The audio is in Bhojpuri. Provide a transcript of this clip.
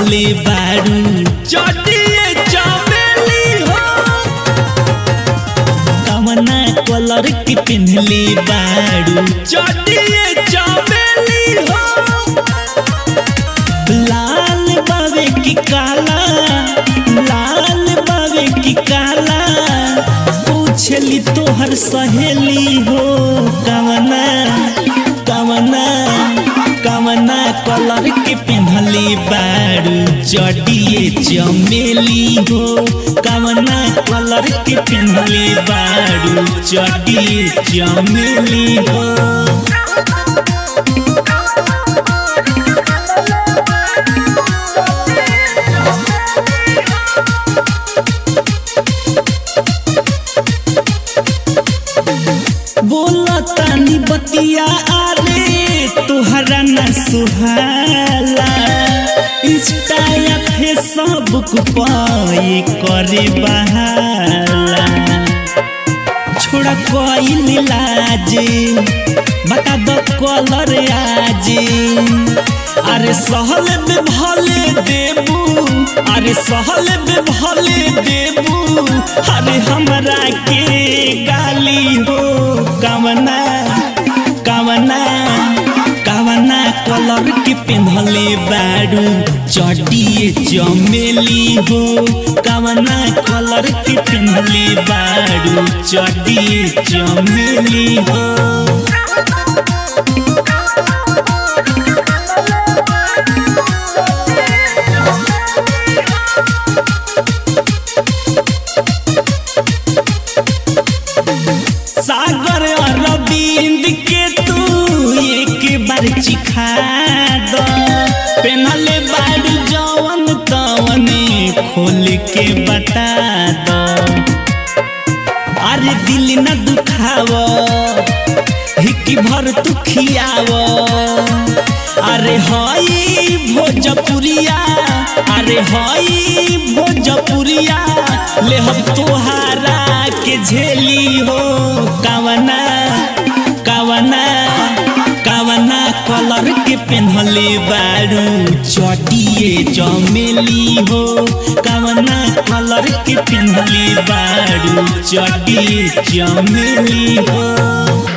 पेन्हले बारू चटिए चमेली हो कवना कलर के पेन्हले बारू चटिए चमेली हो लाल बावे की काला लाल बावे की काला पूछली तोहर सहेली हो कवना कवना कवना कलर के पेन्हले बारू चटिए चमेली हो कवना कलर के पेन्हले बारू चटिए चमेली हो बोला तानी बतिया आरे तुहरा न सुहाला इंस्टा या फेसबुक पाए करे बहाला छोड़ा कोई लाज बता दो कलर आज अरे सहल में भले देबू अरे सहल में भले देबू अरे हमरा के गाली हो कवना कवना कवना कलर के पेन्हले बारू चटिए चमेली हो कवना कलर के पेन्हले बारू चटिए चमेली हो सागर अरविंद के तू एक बार चिखा दो पेनहले बारू जवन तवने खोल के बता दो अरे दिल न दुखाव हिकी भर तू खियाव अरे हई भोजपुरिया अरे हई भोजपुरिया ले हम तोहारा के झेली हो कवना कवना कवना कलर के पेन्हले बारू चटिए चमेली हो कवना कलर के पेन्हले बारू चटिए चमेली हो